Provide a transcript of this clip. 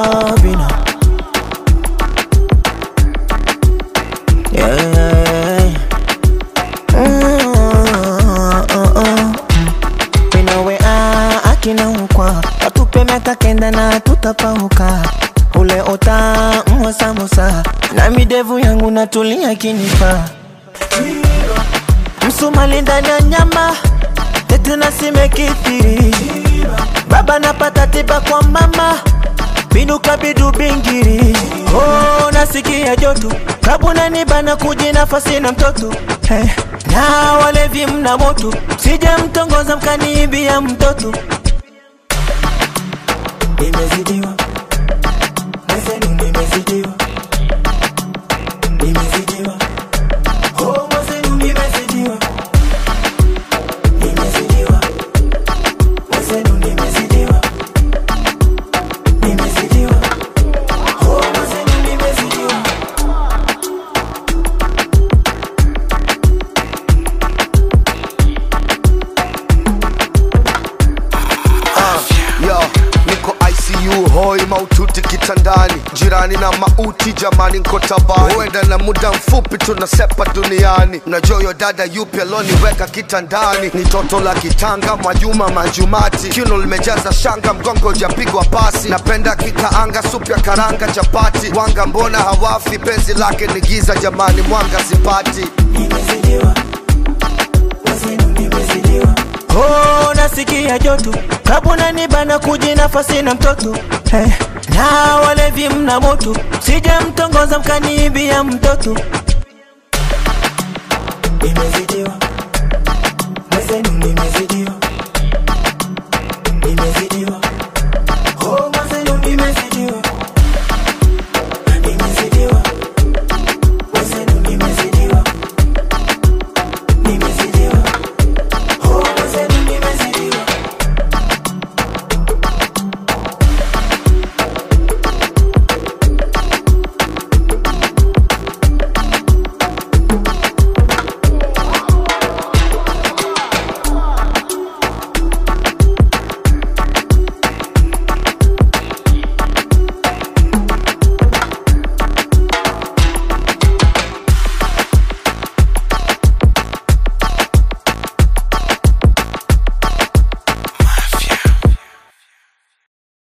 love, you know. Yeah, yeah, yeah. Mm, uh, uh. Winawe ah, akina ukwa watupe miaka kenda na tutapauka ule ota mwasamusa na midevu yangu natulia kinipa msumali ndani ya nyama tetena simekithiri baba napata tiba kwa mama binuka bidu bingiri oh, nasikia joto kabuna nibana kuji nafasi na mtoto hey. na walevi mna moto sije mtongoza mkaniibia mtoto nimezidiwa mwenzenu nimezidiwa nimezidiwa oh, mwenzenu nimezidiwa nimezidiwa mwenzenu nimezidiwa nimezidiwa oh, mwenzenu nimezidiwa Yo, niko ICU hoi maututi kitandani, jirani na mauti jamani, nko tabani, huenda na muda mfupi tunasepa duniani. Mnajua yo dada yupi aloniweka kitandani? Ni toto la kitanga, Mwajuma Manjumati, kiuno limejaza shanga, mgongo ujapigwa pasi. Napenda kikaanga, supu ya karanga, chapati, wanga mbona hawafi? Penzi lake ni giza jamani, mwanga sipati. nimezidiwa mwenzenu nimezidiwa oh, nasikia joto kabuna nibana kuji nafasi na mtoto hey. na walevi mna moto sije mtongoza mkaniibia mtoto